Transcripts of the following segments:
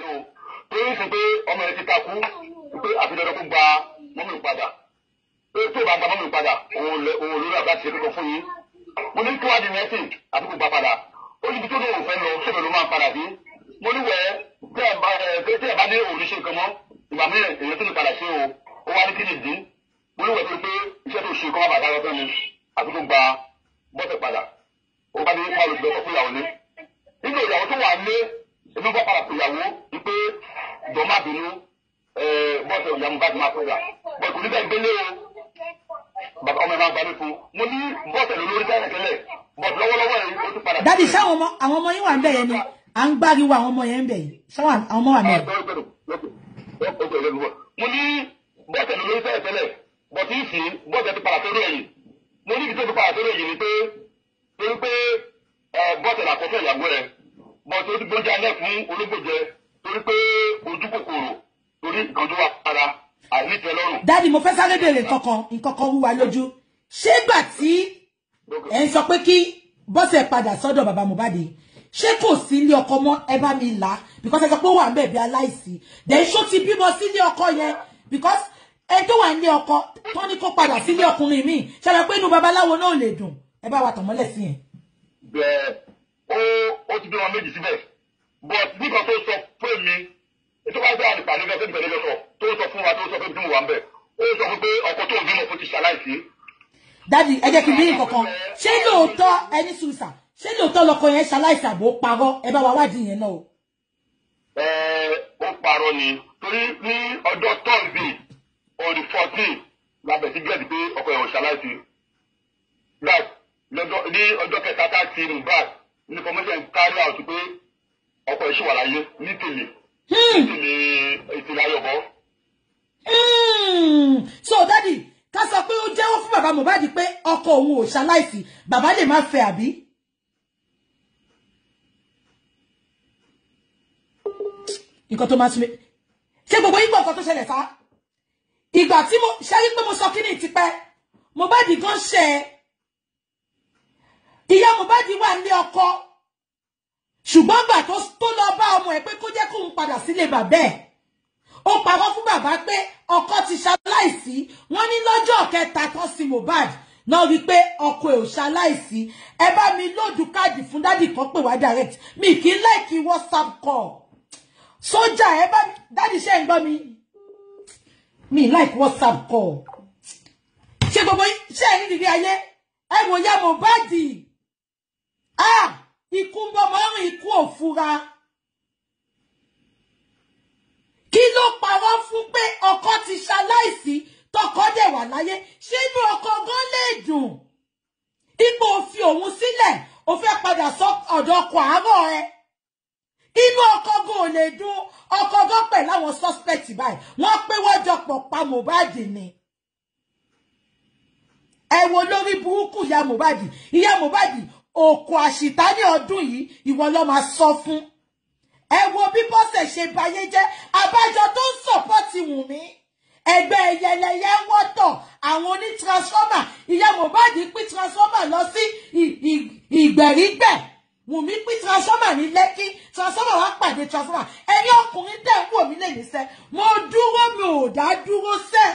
bínú o tó ń sìn pé ọmọ ẹ ti takú pé àfihàn kó gba mọ́mí padà pé tó bá gba mọ́mí padà òun lè- òun lórí àbá ti ṣe kókó fún yín mo ní kí wàá di mẹ́sìn àti kó gba padà ó níbi tó lóun fẹ́ lọ sóbẹ̀ ló máa padà sí mo ní wẹ̀ tí ẹ bá ẹ pé tí ẹ bá ní òun ṣe nǹkan mọ́ ìgbà mi èyí tó lè padà sí o ó wá ní kí ni ìdí mo ní wẹ̀ tó pé iṣẹ́ tó ṣe kọ́ má bàtà lọ́tọ́ ni àti kó gba bọ́tẹ̀ padà ó bá ní báwo ló sọ fún ìyàwó ní nínú ìyàwó tó wà ní èmi bọ́ padà pé ìyàwó wípé jọ má bínú bọ́sẹ̀ ìyàwó bá ti máa pẹ́yà bọ́sẹ̀ kò ní bẹ́ẹ̀ gbélé o bàbá ọmọ ẹ̀ máa gbà mí fún mo ní bọ́sẹ̀ ló lórí tẹ́lẹ̀ tẹ́lẹ̀ bọ́sẹ̀ lọ́wọ́lọ́wọ́ yìí ó ti padà. dádì sáwọn ọmọ àwọn ọmọ yín wà ń bẹ̀ yẹn ni à ń gbáriwo àwọn ọmọ yẹn ń bẹ̀ yìí sáwọn àwọn ọmọ wà ń bẹ̀ yẹn. mo ní bọ́sẹ̀ ló lórí tẹ́lẹ̀ tẹ́lẹ̀ bọ́sẹ̀ ìsìn bọ́sẹ̀ ti padà sórí ẹ̀yìn mo ní ibi tó ti padà sórí ẹ̀yìn ni pé torí pé bọ́sẹ̀ làkọ́fẹ́ ìyàwó rẹ̀ bọ́sẹ̀ ó ti gbóúnjẹ alẹ́ fún ológbòjẹ torí pé ojú kòkòrò torí ìkànjú wa para àìníjẹ lọ́rùn. dádì mo fẹ́ sáré bèrè nǹkankan nǹkankan wúwa lójú ṣé gbà tí ẹ ń sọ pé kí bọ́sẹ̀ padà sọ́dọ̀ bàbá Mohbad yìí, ṣé kò sí ilé ọkọ mọ́ ẹ bá mi là á because ẹ sọ pé ó wà ń bẹ̀ bí aláìsí then ṣó ti bímọ sí ilé ọkọ yẹn because ẹ tó wà nílé ọkọ tó ní kó padà sílé ọkùnrin míì ṣàlàyé pé inú babaláwo náà lè dùn ẹ bá wa tàn mọ́lẹ̀ sí yẹn. bẹ́ẹ̀ ó ó ti bí wọn méjì síbẹ̀ but nígbà tó sọ fún mi ètò wáyé bẹ́ẹ̀ àdìpàdé bẹ́ẹ̀ fẹ́ẹ́ bẹ́ẹ̀ lọ́sọ̀ tó sọ fún wa tó sọ fún mi tí mo wà ń bẹ̀ ó sọ fún pé ọkọ tó ń bímọ fún ti ṣaláìsí. dádì ẹ jẹ́ kí n bí nǹkankan ṣé lóòótọ́ ẹni sùúrùsà ṣé lóòótọ́ lọkọ yẹn ṣaláìsí àbò parọ́ ẹ bá wa wádìí yẹn náà o. ẹ ó parọ́ ni torí ní ọjọ́ tọ́sídẹ̀ẹ́ on the fourteen labẹ̀ sí gẹ̀ẹ́dì pé ọkọ ẹ̀ ò ṣaláìsí. that lọ́jọ́ ní ọjọ́ kẹta tá a ti rìn back information carry out pé ọkọ ẹ̀ ṣì wà láyé ní tèlè ní tèlè ìtìlẹ̀ ayọ̀bọ. Hmm. so dádì ká sọ pé ó jẹ́wọ́ fún bàbá Mohbad pé ọkọ òun ò ṣaláìsí bàbá lè má fẹ́ àbí. nǹkan tó máa tún mi ṣé gbogbo yín gbọ́ nǹkan tó ṣẹlẹ̀ sá ìgbà tí mo ṣe rí pé mo sọ kíní tipẹ́ Mohbad gan ṣe é ìyá Mohbad wà ní ọkọ ṣùgbọ́n gbà tó tó lọ bá ọmọ ẹ̀ pé kó jẹ́ kóun padà sílé bàbá ẹ̀ ó parọ́ fún bàbá pé ọkọ ti ṣaláìsí wọ́n ní lọ́jọ́ kẹta tán sí Mohbad náà rí pé ọkọ ẹ̀ ò ṣaláìsí ẹ bá mi lóòdù káàdì fún dádì kan pè wá direct mi kì í láìkí whatsapp call sójà ẹ bá mi dádì ṣe ń gbọ́ mi mi like whatsapp call ṣé gbogbo yín- ṣé ẹ̀yin dìde ayé ẹ wò ya Mohbad ah ikú ń bọ̀ mọ́rùn ikú òfura kí ló parọ́ fún pé ọkọ ti ṣaláìsí tọkọ dẹ̀ wà láyé ṣé inú ọkọ gan lè dùn ipò òfin òun sílẹ̀ ó fẹ́ padà sọ ọ̀dọ̀ ọkọ àárọ̀ ẹ inú ọkọ gan ò lè dùn ọkọ gan pẹ̀lú àwọn suspect báyìí wọ́n pé wọ́n jọ pọ̀ pa Mohbad ni ẹ wo lórí burúkú ìyá Mohbad ìyá Mohbad òkò àṣìta ní ọdún yìí ìwọ ló máa sọ fún ẹ wo bí bọ́sẹ̀ ṣe bayé jẹ́ abájọ tó ń sọ̀pọ́tì Wùnmí ẹgbẹ́ ẹyẹlẹyẹ ń wọ́tọ̀ àwọn oní transformer ìyá Mohbad pín transformer lọ sí ì- ì- ìgbèrígbẹ̀ Wùnmí pín transformer ní Lẹ́kí transformer wá pàdé transformer ẹ̀yin ọkùnrin tẹ̀ ń wò mí lè ní sẹ́ mo dúró mi ò dá dúró sẹ́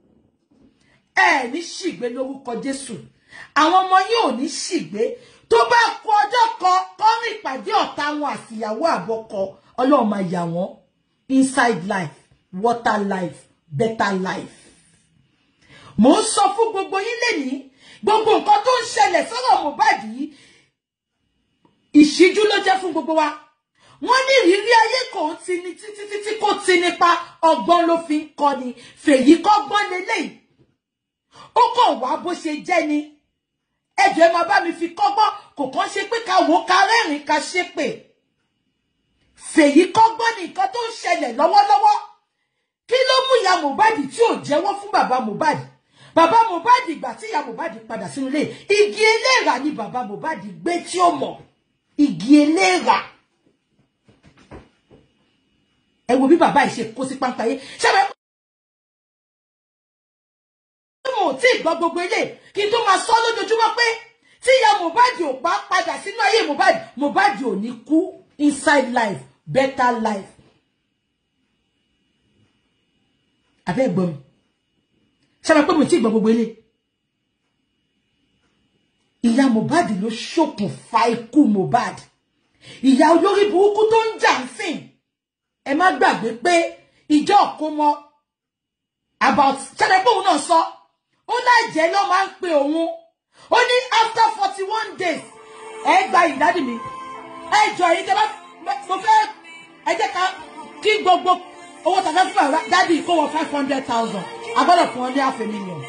ẹ ní ṣìgbé lórúkọ Jésù àwọn ọmọ yín ò ní ṣìgbé tó bá kú ọjọ́ kan kọrin ìpàdé ọ̀tá wọn àtìyàwó àbọkọ Ọlọ́run máa yà wọ́n inside life water life better life mo ń sọ fún gbogbo yín lẹ́nìí gbogbo nǹkan tó ń ṣẹlẹ̀ sọ́rọ̀ Mohbad yìí ìṣíjú ló jẹ́ fún gbogbo wa wọ́n ní ìrírí ayé kò ń tini títí títí kò ti nípa ọgbọ́n ló fi ń kọ́ni fèyí kọ́gbọ́n lélẹ́yìí ó kàn wá bó ṣe jẹ́ ni ẹjọ́ ẹ máa bá mi fi kọ́gbọ́n kò kàn ṣe pé ká wò ó ká rẹ́rìn-ín ká ṣépè fèyí kọ́gbọ́n ní nǹkan tó ń ṣẹlẹ̀ lọ́wọ́lọ́wọ́ kí ló mú ìyá Mohbad tí ò jẹ́wọ́ fún bàbá Mohbad bàbá Mohbad ìgbà tí ìyá Mohbad padà sínú ilé igi eléèrà ni bàbá Mohbad gbé tí ó mọ̀ igi eléèrà ẹ wo bí bàbá yìí ṣe kó sí páńpá yé ṣẹ́wẹ́ mo ò tí ì gbọ́ gbogbo ilé kí n tó máa sọ lójoojúmọ́ pé tí ìyá Mohbad ò bá padà sínú ayé Mohbad Mohbad ò ní kú inside life better life àbẹ́ gbọ́ mi ṣàbẹ̀ pé mo ti gbọ́ gbogbo ilé ìyá Mohbad ló ṣokùnfà ikú Mohbad ìyá olórí burúkú tó ń jà ń sìn ẹ má gbàgbé pé ìjọ òkómọ about ṣàbẹ̀ pé òun náà sọ ó láìjẹ́ ló máa ń pe òun ó ní after forty one days ẹ gba ìdádì mi ẹ jọ èyí tẹ bá mo fẹ́ ẹ jẹ́ ká kí gbogbo owó tàbí fún àwọn dádì kó wọ five hundred thousand a gbọ́dọ̀ fún ọ ní half a million.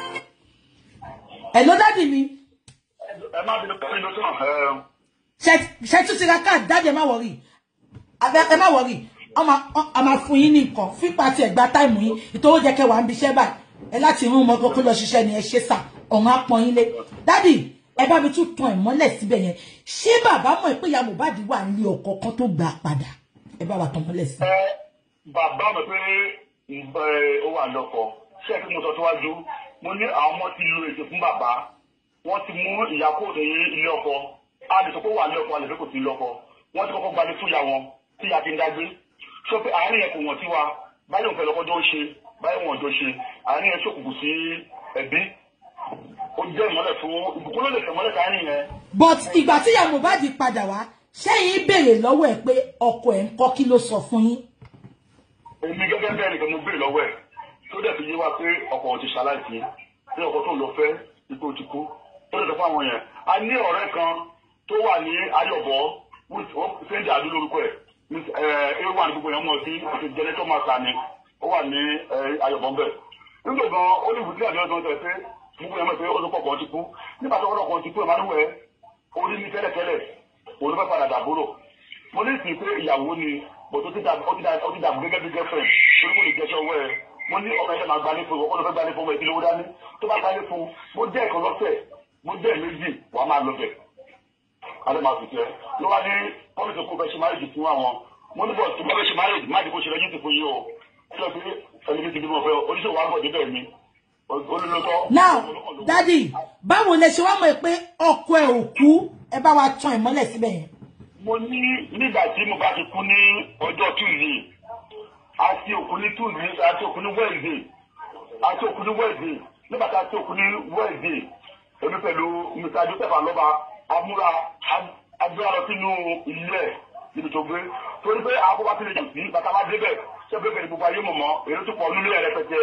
ẹ ló dádì mi ẹ má bínú pẹ́ẹ́lí ló tán ẹ ṣe- ṣe tún ti ra káàdì dádì ẹ má wọrí ẹ má wọrí a máa fún yín ní nǹkan fípa tí ẹ gba táìmù yín ìtòwó jẹ kẹwàá ń bí iṣẹ́ báyìí ẹ láti rún ọmọ kókó lọ ṣiṣẹ́ ni ẹ ṣe sà ọ̀hún apọ̀n yín lé dádì ẹ bá mi tún tan ìmọ́lẹ̀ síbẹ̀ yẹn ṣé bàbá mọ̀ pé ìyá Mohbad wà ní ọkọ kan tó gbà padà ẹ bá wa tan ìmọ́lẹ̀ sí. ẹ bàbá mi pé ìgbà ẹ, ó wà lọ́kọ ṣé ẹ kí mo sọ síwájú mo ní àwọn ọmọ ti lo èsì fún bàbá wọ́n ti mú ìyá kó ní ilé ọkọ a lè sọ pé ó wà ní ọkọ a lè fẹ́ kò sí ilé ọkọ wọ́n ti kọ́kọ́ gbalẹ̀ fún ìyá wọn tí ìyá ti ń dágbé sọ pé àárín yẹn kò wọ́n sí wa báyìí òun fẹ́ lọ́kọ́ jọ ṣe báyìí wọn ò jọ ṣe àárín yẹn ṣòkùnkùn sí ẹbí ó jẹ́ ìmọ́lẹ̀ fún ìbùkún ló lè fẹ́ mọ́lẹ̀ káàrin yẹn but ìgbà tí ìyá Mohbad padà wá ṣẹ́yìn béèrè lọ́wọ́ ẹ̀ pé ọkọ ẹ̀ ń kọ́ kí ló sọ fún yín. èmi gẹ́gẹ́ bẹ́ẹ̀ nìkan mo béèrè lọ́wọ́ ẹ̀ tó dẹ̀ fi yé wa pé ọkọ ti ṣaláìsí pé ọkọ tó ń lọ fẹ́ ipò ti kú tó dẹ̀ sọ fún àwọn yẹn a ní ọ̀rẹ́ kan tó wà ní ayọ̀bọ̀ sẹ́ńdì àdúrà lórúkọ ẹ̀ ewa ní gbogbo yẹn mọ̀ sí àti jẹnẹtọ̀ máa ta ni ó wà ní ayọ̀bọ̀ bẹ́ẹ̀ nígbà gan ó ní ìbùdí àdúrà tó ń tẹ̀ pé gbogbo yẹn mọ̀ pé ó tó pọ̀ kan ti kú nígbà tó wọ́n kan ti kú ìmánúwẹ̀ orí ní tẹ́lẹ̀tẹ́lẹ̀ òun ló fẹ́ padà dàbúrò mo ní ìsìn pé ìyàwó ni bò tó ti dàbò gẹ́gẹ́ bí girlfriend torí mo lè jẹ́ sọ́wọ́ ẹ̀ mo ní ọmọ ẹ̀ṣẹ̀ máa gbalẹ̀ fún ọkọ̀ ló fẹ́ gbalẹ̀ fún ọmọ ìdílé owó dání tó bá gbalẹ̀ fún mo jẹ́ ẹ̀kan lọ́sẹ̀ mo jẹ́ méjì wàá máa lọ bẹ̀ adé máa fìtẹ́ ló wá ní pọ́lìsì kó fẹ́ ṣe máa fún àwọn mo ní bọ̀ tí mo fẹ́ ṣe máa má dìbò ṣe lẹ́yìn ti fún yìí o kí ló fi ẹni tí mo fẹ́ oníṣòwò àgbọ̀ débẹ̀ mi olólùtọ́ now dádì báwo lẹ ṣe wá mọ̀ pé ọkọ ẹ̀ ò kú ẹ bá wa tan ìmọ́lẹ̀ síbẹ̀ yẹn. mo ní nígbà tí mo bá ti kú ní ọjọ́ tuesday àti òkú ní tuesday àti òkú ní wednesday àti òkú ní wednesday nígbà tí a ti òkú ní wednesday èmi pẹ̀lú mr joseph alọba amúra adúlá lọ sínú ilé ẹ̀ níbi tó gbé torí pé àkókò àti ìlẹ̀jọ̀ sí bàtà bá débẹ̀ ṣé pé pẹ̀lú gbogbo ayé mọ̀mọ́ èrè tó pọ̀ nílé ẹ̀ rẹpẹtẹ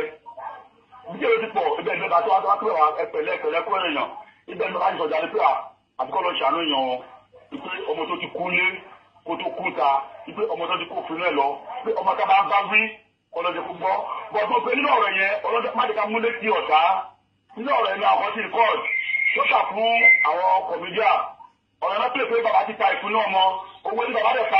bí èrè ti pọ̀ ibẹ̀ ní bàtà wá tó wá pé wà ẹpẹ̀lẹ́ ẹpẹ̀lẹ́ kúrò èèyàn ibẹ̀ ní bàtà ìsọjà ni pé àtikọ́ lọ ṣàánú èèyàn wọn ipe ọmọ tó ti kú lé kó tó kú ta ipe ọmọ tó ti kó fún ẹ lọ pé ọmọ tá bá bá wí ọlọ́dẹ kó gbọ́ bọ́dún pé nínú ọ̀rọ̀ yẹn ọlọ́dẹ má dìka múlé sí ọ̀tá nínú ọ̀rọ̀ yẹn ní àwọn tí rìkọ́d tó kà fún àwọn kọ̀mídíà ọ̀rọ̀ náà pè pé bàbá ti ta ìfún náà mọ owó ní bàbá dẹ̀ pa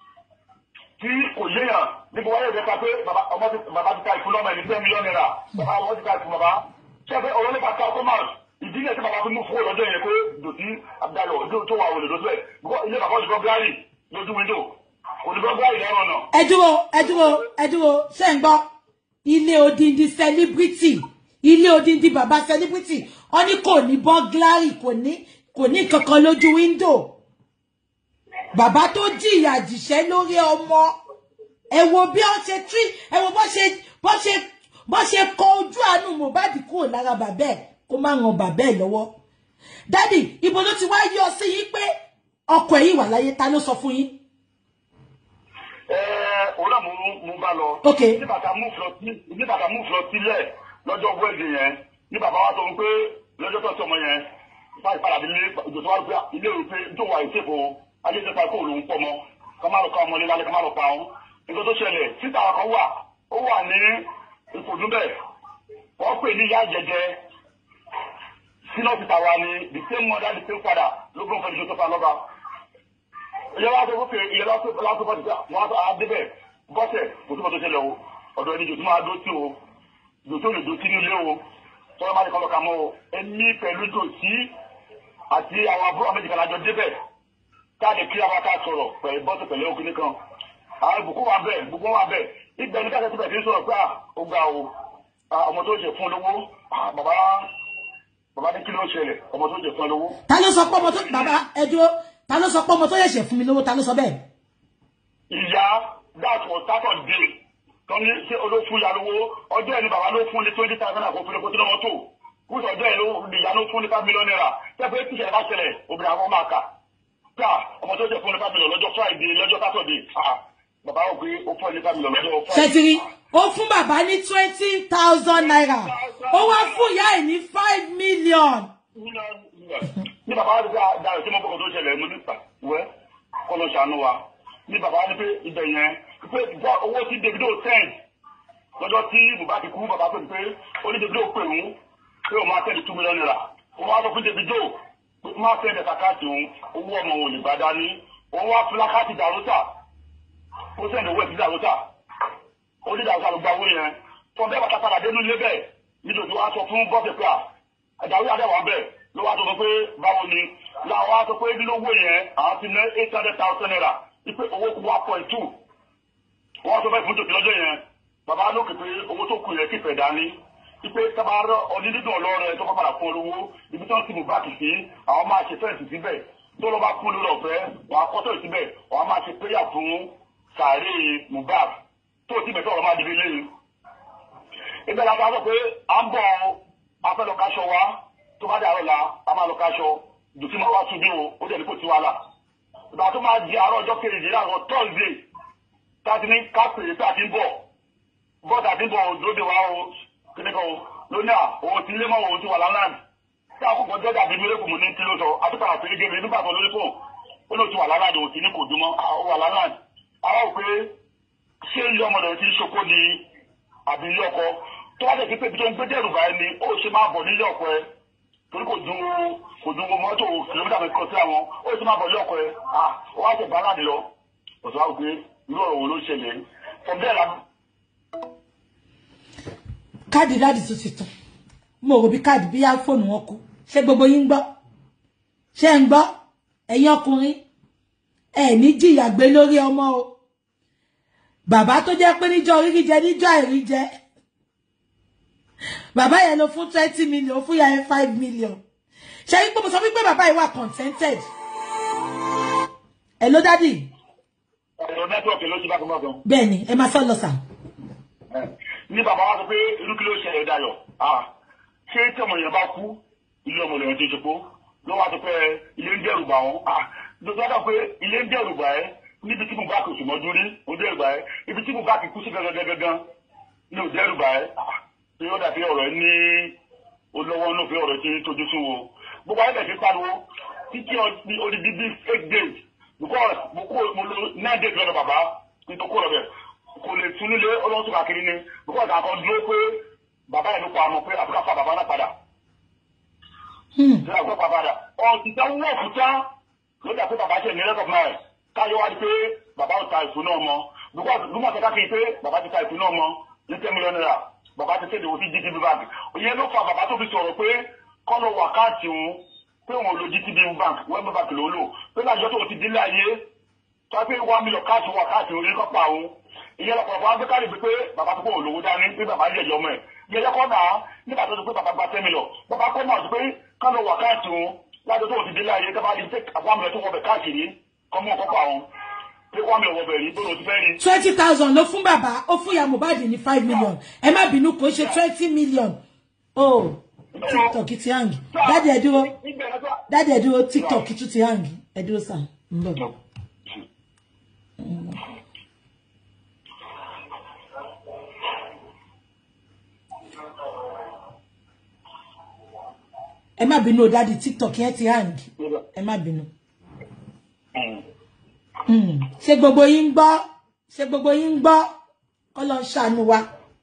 tí kò yéèyàn níbi wáyé rẹ̀ pa pé bàbá ti ta ìfún náà mọ̀ ẹni ten million naira bàbá wọn ti ta ìfún bàbá ṣé pé ọ̀rọ̀ nípa ká ọkọ̀ máa ìdílé tí bàbá fi mú fún ọlọ́jọ́ yẹn pé dòtí abdalọ ojú tó wà wọlé lójú ẹ ilé bàbá òdìbò gíárì lójú wíńdò òdìbò gíárì lẹ́rọ náà. ẹ dúró ẹ dúró ẹ dúró ṣé ń gbọ́ ilé odindi celebrity ilé odindi bàbá celebrity wọ́n ní kò ní bọ́gláàrì kò ní kò ní kankan lójú wíńdò bàbá tó jìyà jìṣẹ́ lórí ọmọ ẹ wo bí wọ́n ṣe tí ẹ wo bó ṣe bó ṣe bó ṣe kọ ojú àánú Mohbad kúrò lára bàbá ẹ̀ kó má ran bàbá ẹ̀ lọ́wọ́ dádì ibo ló ti wá yọ sí yín pé ọkọ ẹ̀ yìí wà láyé ta ló sọ fún yín. ẹ òun náà mo mo bá lọ. ok ní bàtà mú fúlọ sí ní bàtà mú fúlọ sílẹ̀ lọ́jọ́ wẹẹdì yẹn ní bàbá wa sọ fún pé lọ́jọ́ tó sọmọ yẹn báyìí padà délé ìjọ tó wà pé ilé ìwé pé tó wà ìṣèkò ayé ìṣèkò àìkú òun pọ̀ mọ́ ká má lọ ká ọmọ nílá ká má lọ pa ọ́n nígbà tó ṣẹlẹ̀ síta kan wà ó wà ní ìfòdúbẹ̀ wọ́n pè ní ìyá jẹjẹ senior peter wa ni the same mother the same father ló gbọ́n fẹ́ẹ́ joseph alọ́ba ìyẹn wá sọ fún ìyẹn lọ́sọ̀ lọ́sọ̀ bọ́sẹ̀ wọn á débẹ̀ bọ́sẹ̀ kò tó bọ́ tó ṣẹlẹ̀ o ọ̀dọ̀ ẹni jòtú máa dó sí o jòtú lè dó sí nílé o tọ́lá máa ní kọ́lọ́ ka mọ́ o ẹni pẹ̀lú jòtí àti àwọn àbúrò méjì kan lájọ débẹ̀ káàdì kí àwọn ká sọ̀rọ̀ pẹ̀lú bọ́sẹ̀ pẹ̀lú òkú nìkan àwọn ìbùkún wà bẹ́ẹ̀ gbogbo wà bẹ́ẹ̀ ibẹ̀ ní káàkiri síbẹ̀ tí ń sọ̀rọ̀ pé ó ga o ọmọ tó ṣe fún lówó bàbá bàbá ní kí ló ṣẹlẹ̀ ọmọ tó jẹ fún ẹ lówó. ta ló sọ pé ọmọ tó bàbá ẹ dúró ta ló sọ pé ọmọ tó yẹ̀ṣẹ̀ fún mi lówó ta ló sọ bẹ́ẹ̀. ìyá that was saturday tó ní ṣé olófún ya lówó ọjọ́ ẹni bàbá ló fún ní twenty thousand àkókò fún ẹ̀kọ́ tí wọ́n tó kúrò ọjọ́ ẹ̀ ló ìyá ló fún ní five million naira tẹ́fẹ́ tíṣẹ̀ bá ṣẹlẹ̀ obìnrin àwọn máa kà ká ọmọ tó jẹ́ fún ní five million lọ́jọ́ friday lọ́jọ́ saturday ah bàbá ò pé ó fún ní five million lọ́jọ́ friday. ṣètìrí ó fún bàbá ní twenty thousand naira ó wá fún ìyá ẹ̀ ní five million. ní bàbá wa ti dá tí mo bọ̀kọ̀ tó ṣẹlẹ̀ mo ní wẹ́ kọ́ ló ṣàánú wa ní bàbá wa ní pé ibẹ̀ yẹn pé bọ́ owó tí Davido send lọ́jọ́ tí bùbá ti kú bàbá pè pé ó ní Davido pè ń pé òun máa tẹ̀lé two million naira òun wá sọ fún Davido pé ó máa tẹ̀lé kàkáàtì òun owó ọmọ òun ò lè gbà dání òun wá fi lákàtì dàrúta ó sẹ́ni owó ẹ̀sìn dàrúta ó ní dàrúta ló gba owó yẹn fún bẹ́ẹ̀ bàtà padà dénú ilé bẹ́ẹ̀ nítorí wá sọ fún bọ́ọ̀sì pé à àdàrú àdàwà bẹ́ẹ̀ ló wá sọ pé báwo ni láwọn wá sọ pé nínú owó yẹn àwọn ti ná eight hundred thousand naira ipe owó kú one point two wọ́n sọ fẹ́ fún tòkì lọ́jọ́ yẹn bàbá lókè pé owó tó kù yẹn kì fẹ́ dání ipe tabarọ onídìdùn ọlọ́rẹ̀ tó kọ́ padà fún olówó ibi tí wọ́n ti mú báàkì sí àwọn máa ṣe fẹ́ǹsì síbẹ̀ tó lọ́ bá kú lórí ọ̀fẹ́ wọ́n á kọ́tọ̀ síbẹ̀ wọ́n á máa ṣe péyà fún sàárè Mohbad tó ti bẹ̀tọ̀ ọ̀rọ̀ máa dìbò lẹ́yìn. ibẹ̀ la ta sọ pé à ń bọ̀ afẹ́ lọ káṣọ wa tó bá dàrọ̀ la a máa lọ káṣọ dùtí máa wá tún bí o ó dẹ̀ ní kò sí wàhálà. ìgbà tó máa di àárọ̀ ọjọ́ kejì láàárọ̀ tọ́sídẹ̀ẹ́ táti ní kápẹ̀ tá a ti ń bọ̀ bọ́ọ̀tà ti ń bọ̀ òdòdó wa o kíníkan o lónìí à òun ti lé mọ́ òun ti wà lálàáni tí àkókò jọ́jà bíi mi lẹ́kùn mu ní kí ló sọ àtúkọ̀ àti igi mi nígbà tó lórí fún ó lóun ti wà lálàáni òun ti ní kò dúmọ́ ó wà lálàáni àwa ò pé ṣé ilé ọmọ rẹ̀ ti ń ṣokó ni àbí ilé ọkọ tó bá dẹ̀ sí pé ibi tó ń gbé dẹ́rù báyìí ni ó ṣe máa bọ̀ nílé ọkọ ẹ torí kò ju kò ju mọ́tò kìlómítà mi kọ́ sí àwọn ó ṣe máa bọ̀ nílé ọkọ ẹ ó wá ṣe bá láàdì lọ ọ̀sán wa pé irú ọ̀rọ̀ wo ló ṣẹlẹ̀ from there la. káàdì dáàdì tó ti tàn mo rò bí káàdì bí fóònù wọn kú ṣé gbogbo yín ń gbọ́ ṣé ń gbọ́ ẹ̀yin ọkùnrin ẹ ní jìyà gbé lórí ọmọ o bàbá tó jẹ́ pé níjọ́ orí jẹ níjọ́ àìrí jẹ bàbá yẹn ló fún twenty million fún yà yẹn five million ṣe yí pé mo sọ wípé bàbá yìí wà contented ẹ ló dádì ọ̀rọ̀ nẹ́tíwọ̀kì ló ti bá gbọ́n gan. bẹ́ẹ̀ ni ẹ máa sọ lọ sà. ní bàbá wa sọ pé irú kí ló ṣẹlẹ̀ dayọ̀ ṣé tí ọmọ yẹn bá kú ilé ọmọ lèyàn ti ṣepó ló wá sọ pé ilé ń dẹ́rù bà wọ́n lọ́sọ̀ pé ilé ń dẹ́rù bà ẹ́ níbi tí mo bá kì í sùnmọ́jú rí ó dẹ́rù bà ẹ́ ibi tí mo bá kì í kú sí gangan gangan ní ò dẹ́rù bà ẹ́ ṣé ó dàbí ọ̀rọ̀ ní olówó inú fi ọ̀rọ̀ tí tójú sún wo gbogbo ayé bẹ̀ fi pariwo títí odidi bíi eight days because mo kó mo lo nine days lọ́dọ̀ bàbá nítorí kó lọ́bẹ̀ kò lè tún nílé ọlọ́sùn káàkiri ni because àkọ́ dúró pé bàbá yẹn ló pa àmọ́ pé àbúrò fa bàbá náà padà. ṣé àbúrò pa padà ọ̀sìn tẹ́ wọ́n fún tán ló dà pé bàbá ṣe ní rẹ́kọ̀ọ́ náà ẹ̀ káyọ̀ wá di pé bàbá ò ta ìfún náà mọ́ because lùmọ̀ tẹ́ká kiri pé bàbá ti ta ìfún náà mọ́ ní ten million naira bàbá ti kéde òfin GTB bank ìyẹn ló fa bàbá tó fi sọ̀rọ̀ pé kọ́nà wákàtí òun pé òun lo GTB bank wẹ́ẹ̀mù bank ló lò pé lájọ́ tó ti délé ayé tó pé one million káàtì wákàtí orí kọ́pà òun ìyẹn lọ́pọ̀lọpọ̀ wọn gbé káàdì pé bàbá tó kó olówó dání pé bàbá yẹ̀ yọmọ ẹ̀ yẹyẹ kọ́ náà nígbà tó ti pé bàbá gba ten million bàbá kọ́ náà ti pé kọ́nà wákàtí òun lájọ́ tó ti délé ayé tó bá di pé one million tó wọ bẹ̀ káàkiri kọ́mú kọ́pà òun pé one million wọ bẹ̀ rí bóyá o ti fẹ́ rí. twenty thousand ló fún bàbá ó fún ìyá Mohbad ní five million ẹ má bínú kò ṣe twenty million oh tiktok ti hang dáàdì ẹ dúró dáàdì ẹ dúró tiktok tún ti hang ẹ dúró sàn ń bọ̀. ẹ má bínú o dáàdì tiktok yẹn ti hang ẹ má bínú. ṣé gbogbo yín ń gbọ́ ṣé gbogbo yín ń gbọ́ kọ́ lọ ń ṣàánú wa.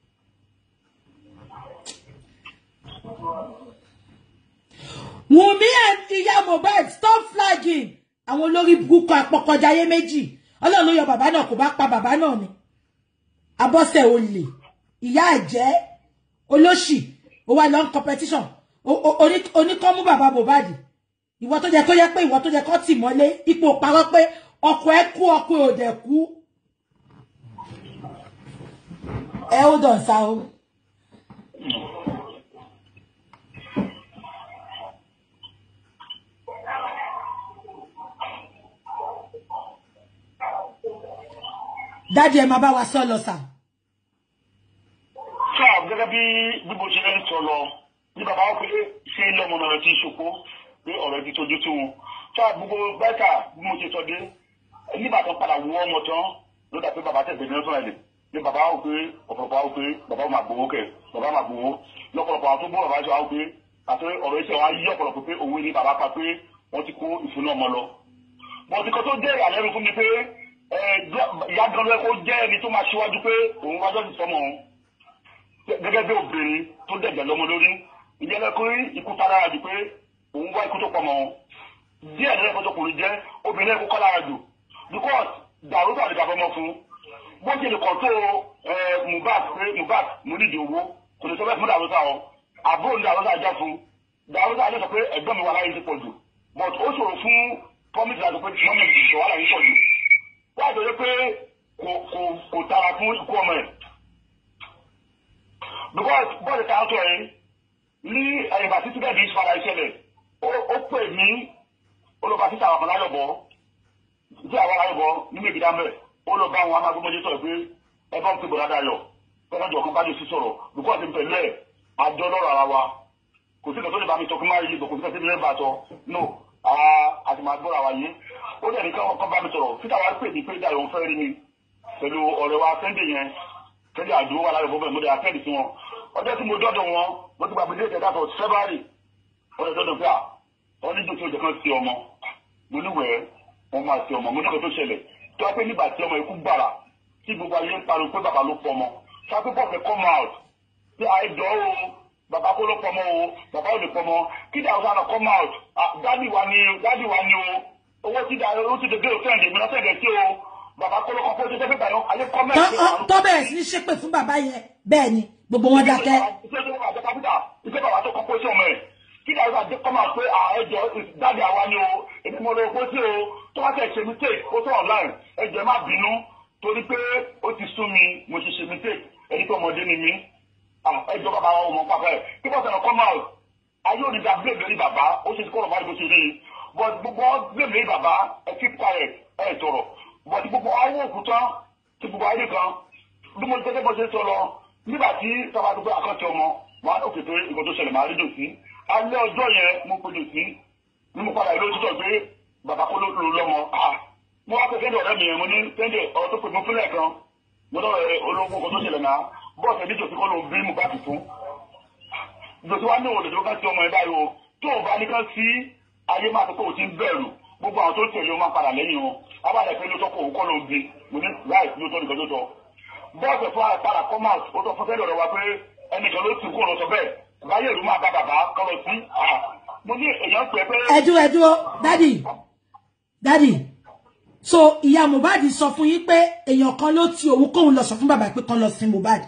Wùnmí àti ìyá Mohbad stop flagging àwọn olórí burúkú apọkọjáyé méjì Ọlọ́run ló yọ bàbá náà kò bá pa bàbá náà ni abọ́sẹ̀ olè ìyá àjẹ́ olóṣì ó wà lọ́n competition oníkọ́mú bàbá Mohbad ìwọ tó jẹ kó yẹ pé ìwọ tó jẹ kó tì mọ́lé ipò parọ́ pé ọkọ ẹ kú ọkọ ò dẹ̀ kú ẹ ó dàn sá o. dáàdi ẹ máa bá wa sọ lọ sà gẹ́gẹ́ bí bí mo ṣe ń sọ lọ ní bàbá wọn pé ṣé ilé ọmọ náà ti ṣoko pé ọ̀rọ̀ ti tójú tó wọn tó gbogbo bẹ́ẹ̀ka bí mo ṣe sọ dé nígbà tó padà wọ ọmọ tán ló dà pé bàbá tẹ̀sẹ̀ ní ọ̀sán ẹ̀lẹ̀ ní bàbá wọn pé ọ̀pọ̀lọpọ̀ àwọn pé bàbá máa gbowó kẹ̀ bàbá máa gbowó lọ́pọ̀lọpọ̀ àwọn tó bọ́ bàbá sọ àwọn pé àti ọ̀rọ̀ iṣẹ́ wa yí ọ̀pọ̀lọpọ̀ pé òwe ni bàbá pa pé wọ́n ti kó ìfúnná ọmọ lọ. bọ́n ti kọ́ tó jẹ́ ìyàlẹ́nu fún mi pé ìyá gan ló yẹ kó jẹ́ ẹni tó máa ṣíwájú pé òun wájọ́ ti sọmọ òun gẹ́gẹ́ bí obìnrin tó dẹ̀jẹ̀ lọ́mọ lórí ìjẹ́ lẹ́kọ́ ikú tá lára jù pé òun wá ikú tó pọ̀ mọ́ wọn díẹ̀ lẹ́yìn fọ́jọ́ kùnrin jẹ́ obìnrin ẹ̀kọ́ kọ́ lára jù because dàrú tàbí dàbọ̀ mọ́ fún bó ṣe lè kọ́ tó Mohbad pé Mohbad mo nídìí owó kò lè sọ bẹ́ẹ̀ fún dàrú tà ọ́ àbúrò ní dàrú tà jẹ́ fún dàrú tà jẹ́ sọ pé ẹ̀gbọ́n mi wà láyé ti pọ̀ jù but ó ṣòro fún promise láti pé mọ́mí mi ìṣòwò àlàyé pọ̀ jù wọ́n àjọyọ̀ pé kò tara fún ikú ọmọ ẹ̀ because bọ́ọ̀lù ká tó ẹ̀ ní ẹ̀yìnbá títí bẹ́ẹ̀ bí ìfara ìṣẹ̀lẹ̀ ó pè mí olùkọ́ títà àwọn aláyọ̀bọ̀ tí àwọn aláyọ̀bọ̀ nínú ìgbìdá mẹ́ ó lọ bá àwọn amágbọ́mọdé sọ̀rọ̀ pé ẹ bá ń pè bọ̀dá dayọ̀ fẹ́ràn jọ kan bá lè sí sọ̀rọ̀ because ní pẹ̀lú ẹ̀ àjọ lọ́rọ̀ ara wa kò sí ìkan tó lè bá mi sọ kí má yí kò sí ìkan tó lè bá sọ no àti máa gbọ́ra wa yé ó dẹ̀ ní káwọn kan bá mi sọ̀rọ̀ títà wa pè mí pé dayọ̀ ń fẹ́ rí mi pẹ̀lú ọ̀rẹ́ wa sẹ́ndé yẹn sẹ́ndé àdúró wà láyọ̀ bọ́ bẹ́ẹ̀ mo dẹ̀ àtẹ́ẹ̀dì sí wọn ọjọ́ tí mo dọ́dọ̀ wọn mo ti gbàgbé déètì ẹ̀dá for february wọ́n lè dọ́dọ̀ pé à wọ́n ní dòtí òjò kan sí ọmọ mo níwẹ̀ẹ́ wọ́n máa sí ọmọ mo níwẹ̀ẹ́ tó ṣẹlẹ̀ tó wá pé nígbà tí ọmọ ikú gbàrà tí gbogbo ayé ń pariwo pé bàbá ló pọ̀ ọmọ tó wá pé bọ́ọ̀fẹ́ come out pé àìjọ o bàbá kó ló pọ̀ ọmọ o bàbá ò lè pọ̀ ọmọ kí dàrú sáà come out dádì wa ni dádì wa ni o owó tí dàrú ó ti dé bẹ́ẹ̀ òfin ẹ̀dẹ̀ mi lọ́sẹ̀ ẹ̀dẹ̀ tí o bàbá kó ló kọ́ pé ó ti dé bẹ́ẹ̀ báyọ̀ ayé kọ́mẹ́ẹ̀tì. tó bẹ̀rẹ̀ sí ní ṣépè fún bàbá yẹn bẹ́ẹ̀ ni gbogbo wọn dákẹ́. ìṣe tó wà jẹ́ kápítà ìṣe bàbá tó kọ́ pósí ọmọ ẹ̀ kí dàrú àti kọ́mà pé ẹjọ́ dáàdì àwa ni o èmi mo lọ pósí o tó wá tẹ̀ ṣe mistake ó tó online ẹjọ́ má bínú torí pé ó ti sún mi mo ti ṣe mistake ẹni tó ọmọdé ni mí ẹjọ́ bàbá wa ọmọ pápá ẹ̀ kí wọ́n sọ̀rọ̀ come out ayé òní da blame lórí bàbá ó ṣe kọ́ ọ̀rọ̀ báyìí bó ṣe rí i but gbogbo blame lórí bàbá ẹ keep quiet ẹ tọrọ but gbogbo ayé òkúta ti gbogbo ayé kan bí mo jẹ́ bó ṣe sọ lọ nígbà tí sábà tó pé àkọ́tì ọmọ wà á òkè pé nǹkan tó ṣẹlẹ̀ máa rí dòsí alẹ́ ọjọ́ yẹn mo pe dòsí ní mo padà ìlú òtítọ́ pé bàbá kó ló lò lọ́mọ mo wá pé kẹ́ndé ọ̀rẹ́ mi yẹn mo ní kẹ́ndé ọ̀rọ̀ tó pè mí fúnlẹ̀ kan mo lọ rẹ ológun nǹkan tó ṣẹlẹ̀ náà bọ́ọ̀sì ẹbí dòsí kọ́ ló ń bí mo bá ti fún dòsí wá ní òòlù tó kàn sí ọmọ ẹ báyìí o tó o bá ní kàn sí ayé máa tó kó o ti ń bẹ̀rù gbogbo àwọn tó tẹ̀lé o máa padà lẹ́yìn wọn abáyé pé lóòótọ́ kó o kọ́ ló ń bí mo ní láì lóòótọ́ nìkan tó tọ́ bọ́ọ̀sì fún àpárá commerce ó sọ fún fẹ́lẹ̀ ọ̀rọ̀ wa pé ẹnìkan ló ti kó lọ sọ bẹ́ẹ̀ báyé ìlú máa bá bàbá kọ́ lọ sí mo ní èèyàn pẹ́ pé. ẹ dúró ẹ dúró dádì dádì so ìyá Mohbad sọ fún yín pé èèyàn kan ló ti òun kóun lọ sọ fún bàbá pé kan lọ sin Mohbad.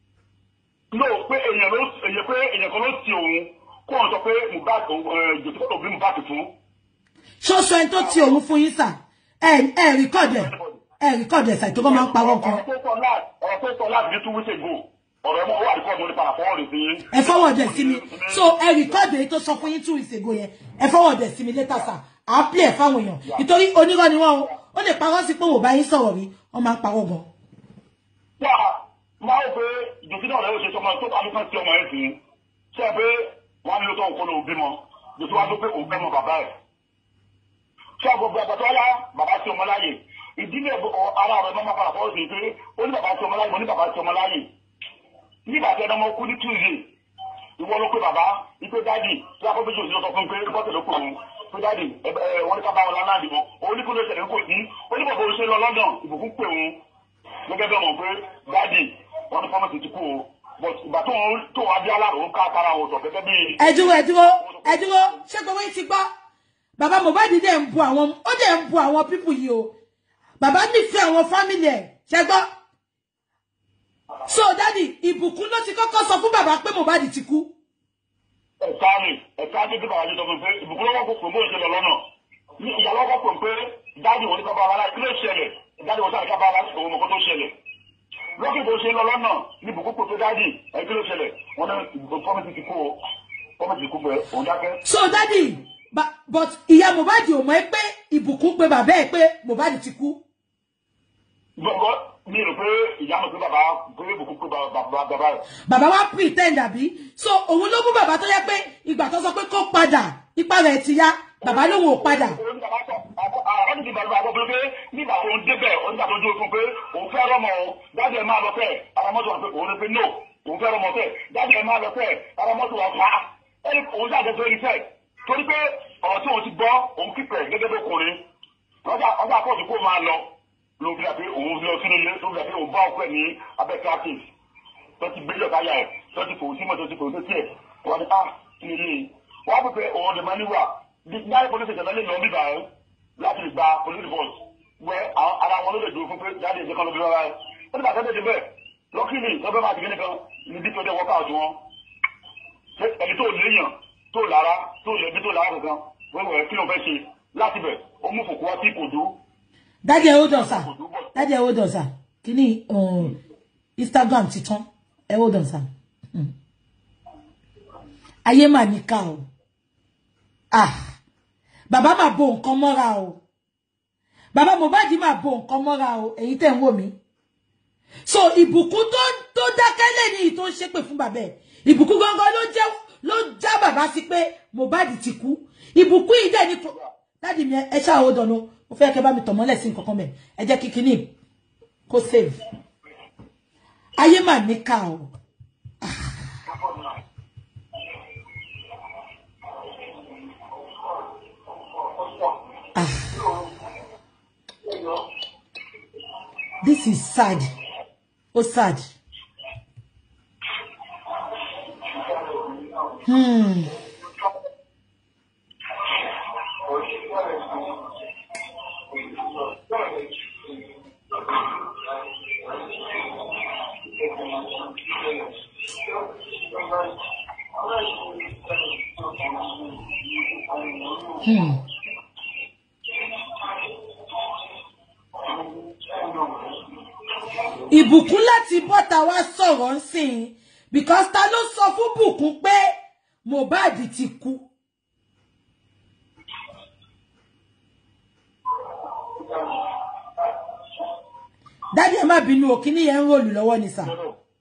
no pé èèyàn ló èèyàn pé èèyàn kan ló ti òun kó wọn sọ pé Mohbad jòtí kó bí Mohbad fún. ṣoṣo ẹni tó ti òun fún yín sà ẹ ẹ rìkọ́dẹ̀ ẹ rìkọ́dù ẹ̀sà tó bá máa ń parọ́ kan. ọ̀rọ̀ tó sọ láti ní two weeks ago ọ̀rọ̀ ẹ̀ mọ́ wà rìkọ́dù mo ní padà fọwọ́ rẹ̀ sí yín. ẹ fọwọ́ dẹ̀ sí mi so ẹ rìkọ́dù èyí tó sọ fún yín two weeks ago yẹn ẹ fọwọ́ dẹ̀ sí mi later sir à á play ẹ̀ fáwọn èèyàn nítorí onírọ́ ni wọ́n o ó lè parọ́ sí pé wò bá yín sọ̀rọ̀ rí wọ́n máa ń parọ́ gan. wà á máa ń pe ìdòtí náà lẹ́yìn òṣèṣọ́ ọmọ tó bá lókàn sí ọmọ ẹ̀ sí ṣe pé wọ́n á ní lóòótọ́ òkú ló bímọ ìdòtí wá tó pé òun bẹ́mọ bàbá ẹ̀ ṣé àgbègbè àgbàdo ọlá bàbá sí ọmọ láyè ìdílé ara rẹ̀ máa fara fọwọ́ sí pé ó ní bàbá tí ọmọ láyé mo ní bàbá tí ọmọ láyé nígbà tí ẹnọmọ kú ní tuesday ìwọ ló pé bàbá ipe dáàdì tí a kọ́ méjì òsì lọ sọ fún pé bọ́tẹ̀ ló pè wọn pé dáàdì wọn ní ká bá wọn lánàá dìbò òun ní kó ló ṣẹlẹ̀ kò sí ó ní bàbá oṣù lọ London ìbùkún pè wọn gẹ́gẹ́ bí ọmọ pé dáàdì wọn ní fọ́mọ̀tì ti kú o but ìgbà tó wọn tó wọn adé aláàrò ń ká tara wọn sọ gẹ́gẹ́ bí. ẹ dúró ẹ dúró ẹ dúró ṣé gbogbo yín ti gbọ́ bàbá Mohbad dẹ̀ ń bu àwọn ó dẹ̀ ń bu àwọn pípù yìí o bàbá nífẹ̀ẹ́ àwọn fámìlì ẹ̀ ṣe gbọ́. so dádì ìbùkún ló ti kọ́kọ́ sọ fún bàbá pé Mohbad ti kú. ẹ̀ka ni ẹ̀ka ni bí bàbá yìí sọ fún mi pé ìbùkún lọ́wọ́ kò pè mọ́ ìṣẹ̀lẹ̀ lọ́nà ìyàwó kò pè pé dáàdì wọn ní kábàá wa láti ilé ìṣẹ̀lẹ̀ dáàdì wọn sáré kábàá wa láti òun mọ̀kọ́ tó ṣẹlẹ̀ lọ́kì tó ṣe lọ lọ́nà ní ìbùkún pè pé dáàdì ẹ̀ kí ló ṣẹlẹ̀ wọn ní fọ́mìtì ti kú o fọ́mìtì ti kú pé òun dákẹ́. so dádì but ìyá Mohbad ò mọ̀ ẹ́ pé ìbùkún pé bàbá ẹ̀ pé Mohbad ti kú gbọ́ngọ́ mi rò pé ìyá mi pé bàbá pé ìbùkún pé bàbá bàbá rẹ̀. bàbá wa pretend àbí so òun ló mú bàbá tó yẹ pé ìgbà tó sọ pé kó padà ipa rẹ̀ ti yá bàbá lòun ò padà òun bàbá sọ àwọn ti bàbá àgbọ̀ pé nígbà tó ń débẹ̀ òun nígbà tó dúró fún pé òun fẹ́ rọmọ o dájú ẹ̀ máa lọ fẹ́ ara mọ́tò wà pé òun ní pé no òun fẹ́ rọmọ fẹ́ dájú ẹ̀ máa lọ fẹ́ ara mọ́tò wà fà á ẹni òun jáde tó rí fẹ́ torí pé ọ̀rọ̀ tí òun ti gbọ́ òun kíkẹ̀ gẹ́gẹ́ bí ọkùnrin ọjà ọjà kóòtù kó máa lọ ló fi dàbí òun lọ sínú ilé tó fi dàbí òun bá ọkọ ẹ̀ ní abẹ́ practice tó ti gbé lọ́ka yà ẹ̀ tó ti fòun sí mọ́tò tó ti fòun tó tiẹ̀ wọ́n ní ah kí ni ilé wọ́n á pè pé òun ọ̀dẹ̀ máa níwà náà police station lẹ́yìn lọ bíbá ẹ̀ láti lè gba police force wẹ ara wọn ló lè dúró fún pé jáde ìjẹ́ kan ló bí wọ́n wáyé ó ní bàtà tẹ̀lé bẹ́ẹ̀ lọ́kìlì lọ́bẹ̀ máa ti gbé nìkan ní dípẹ́ ọjọ́ wọ́ká ọ̀tún wọn ẹni tó léèyàn tó lára tó lẹ́bí tó lára kankan wẹ́wẹ́ kí ló fẹ́ ṣe láti bẹ̀ ó mú fòkú wá sí ìkòdó dájú ẹ ó dàn sà dájú ẹ ó dàn sà kíní instagram ti tán ẹ ó dàn sà Hmm. ayé mà níkà o ah bàbá mà bo nǹkan mọ́ra o bàbá Mohbad mà bo nǹkan mọ́ra o èyí tẹ̀ ń wò mí so ìbùkún tó tó dákẹ́ lẹ́ni yìí tó ń ṣépè fún bàbá ẹ̀ ìbùkún gangan ló jẹ́ ló já bàbá sí pé Mohbad ti kú ìbùkún yìí dẹ̀ ní pro- dáàdì mi ẹ ṣáà ó dànù mo fẹ́ kẹ́ bá mi tọ̀ mọ́lẹ̀ sí nǹkan kan mẹ́ ẹ jẹ́ kí kinní kó save ayé mà níkà o this is sad ó sad hmm. Hmm. ìbùkún láti bọ́ta wá sọ̀rọ̀ ń sìn because ta ló sọ fún bùkún pé Mohbad ti kú dádì ẹ má bínú o kíní yẹn ń ròlù lọ́wọ́ ni sà.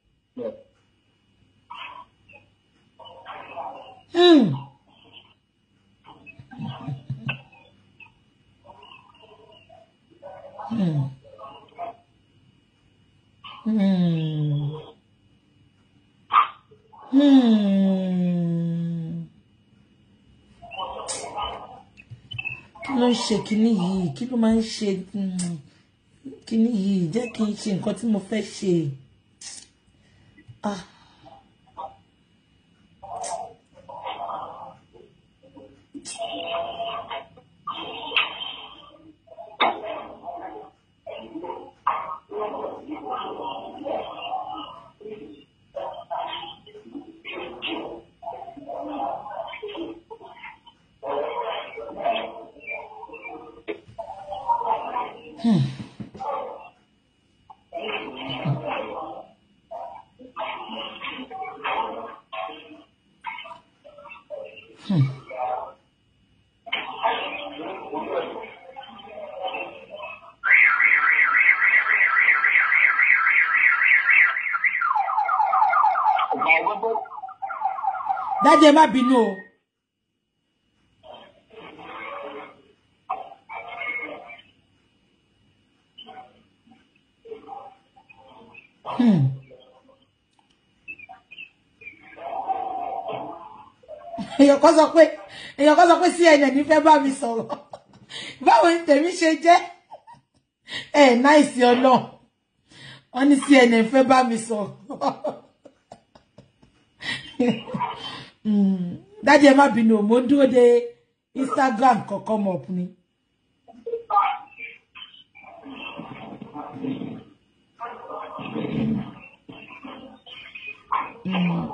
Hmm. Hmm. Hmm. Hmm. kí ló ń ṣe kinní yìí kí ló máa ń ṣe hmm, kinní yìí jẹ́ kí n ṣe nǹkan tí mo fẹ́ ṣe. Ah. ọ̀gá ọgbọ́gbọ́ dádì ẹ má bínú o. Hmm. èèyàn kan sọ pé èèyàn kan sọ pé CNN fẹ́ bá mi sọ̀rọ̀ báwo ni tèmi ṣe jẹ́ ẹ náìsí ọlọ́run wọ́n ní CNN fẹ́ bá mi sọ̀rọ̀ Mm. dájú ẹ má bínú o, mo ń dúró de Instagram kọ̀ọ̀kan mọ̀ ọ̀pù ni. Mm.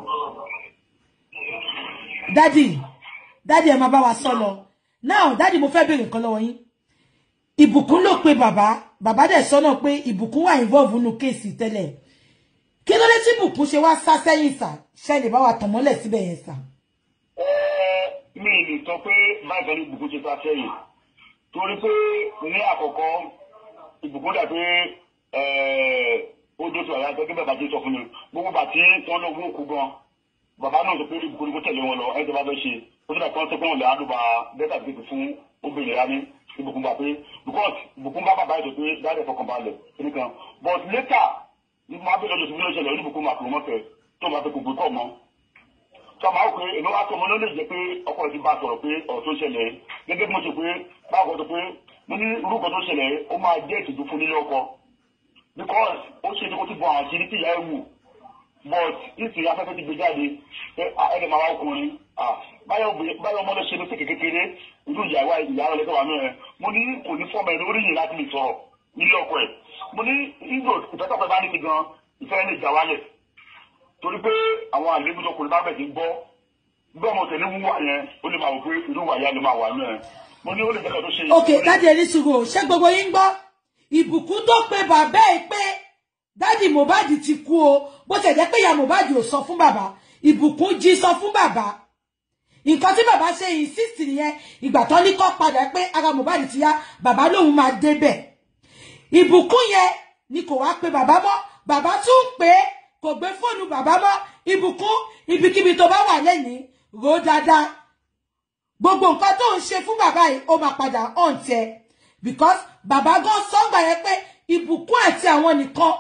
dádì dádì ẹ máa bá wa sọ lọ now dádì mo fẹ́ béèrè nǹkan lọ́wọ́ yín ìbùkún ló pe bàbá bàbá dẹ̀ sọ́nà pé ìbùkún wà involve nínú kéèsì tẹ́lẹ̀ kí ló dé tí ìbùkún ṣe wá sá sẹ́yìn sà ṣe lè bá wa tàn mọ́lẹ̀ síbẹ̀ yẹn sà. mi lè sọ pé báyìí ní ìbùkún ṣe sáfẹ́ yìí torí pé ní àkọ́kọ́ ìbùkún dà pé ó dó sí ọ̀yà gẹ́gẹ́ bàbá tó sọ fún mi gbogbo bàtí wọn lọ wó kú gan bàbá náà sọ pé ìbùkún kó tẹ̀lé wọn lọ ẹ̀ tó bá fẹ́ ṣe ó tó dà kí wọ́n sọ pé wọn lè àdùbà bẹ́tà gbèsè fún obìnrin rání ìbùkún bá pé because ìbùkún bá bàbá ètò pé dáadé fọkàn balẹ̀ nìkan but later ní mo abẹ́lẹ̀ lọ́sọ̀tún ló ṣẹlẹ̀ oníbùkún máa pè wọ́n fẹ́ tó máa fẹ́ gbogbo kọ́ mọ́ sọmọ àwọn pé èmi wá tó ọmọ náà lè jẹ pé ọkọ rẹ ti bá a sọ̀rọ̀ pé ọ̀rọ̀ tó ṣẹlẹ̀ gẹ́gẹ́ bí mo ṣe pé báwo tó pé mo ní orúkọ tó ṣẹlẹ̀ ó máa jẹ́ ìtìjú fún nílé ọkọ because ó ṣe kó ti bọ àwọn àṣírí tí ìyá ẹ̀ wù but ìsìn afẹ́fẹ́ ti gbé jáde pé ẹ̀ẹ́dẹ̀ máa wá ọkùnrin báyọ̀ ọmọ lọ ṣe ní sí kékeré irú ìyàwó ìyàwó lẹ́sẹ̀ wà náà mo ní kò ní fọ́ọ̀mù ẹ̀ lórí yìí láti lè sọ̀rọ̀ nílé ọkọ ẹ̀ mo ní ìgbò ìfẹ́tọ̀fẹ́ bá ní ti gan ìfẹ́ lè jà wálẹ̀ torí pé àwọn àlejò tó kùnrin bá bẹ̀ sí gbọ́ bẹ́ẹ̀ mo tẹ̀lé wúwà yẹn ó lè máa wò pé irú wà yá ló máa wà náà mo ní ó lè jẹ́ka tó ṣe. ok dájú ẹni sùúrù ṣé gbogbo yín gbọ́ ìbùkún tó pe bàbá ẹ̀ pé dádì Mohbad ti kú o bó ṣe jẹ́ pé ìyá Mohbad ò sọ fún bàbá ìbùkún jí sọ fún bàbá nǹkan tí bàbá ṣe insist nìyẹn ìgbà tó ní kọ́ padà pé ara Mohbad ti yá bàbá lòun máa débẹ̀ ìbùkún yẹn ni kò wá pe bàbá mọ́ bàbá tún pé kò gbé fóònù bàbá mọ́ ìbùkún ibikíbi tó bá wà lẹ́yìn rò dáadáa gbogbo nǹkan tó ń ṣe fún bàbá yìí ó máa padà hàn tiẹ̀ because bàbá gan sọ́ngbà yẹn pé ìbùkún àti àwọn nìkan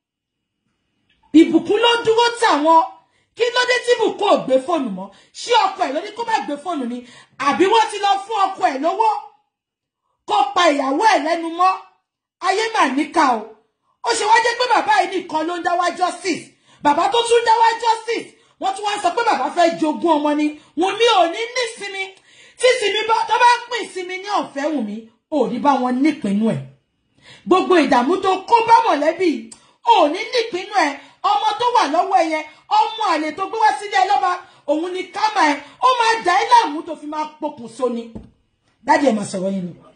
ìbùkún ló dúró tàwọn kí ló dé tí ìbùkún ò gbé fóònù mọ́ ṣé ọkọ ẹ̀ ló ní kó má gbé fóònù ni àbí wọ́n ti lọ fún ọkọ ẹ̀ lówó kó pa ìyàwó ẹ̀ lẹ́nu mọ́ ayé mà níkà o ó ṣe wá jẹ́ pé bàbá yìí nìkan ló ń dá wá justice bàbá tó tún dá wá justice wọ́n tún wá sọ pé bàbá fẹ́ jogún ọmọ ni Wùnmí ò ní nísinmi tí sinmi bá tó bá pín sinmi ní ọ̀fẹ́ Wùnmí ò ní bá wọn nípinnu ẹ̀ gbogbo ìdààmú tó kó bá mọ̀lẹ́bí ò ní nípinnu ẹ̀ ọmọ tó wà lọ́wọ́ ẹ yẹn ọmọ àlè tó gbé wá sílé ẹ lọ́ba òun ni kámà ẹ ó máa dà ẹ́ láàmú tó fi máa pokùn so ni dájú ẹ̀ máa sọ̀rọ̀ yín lọ.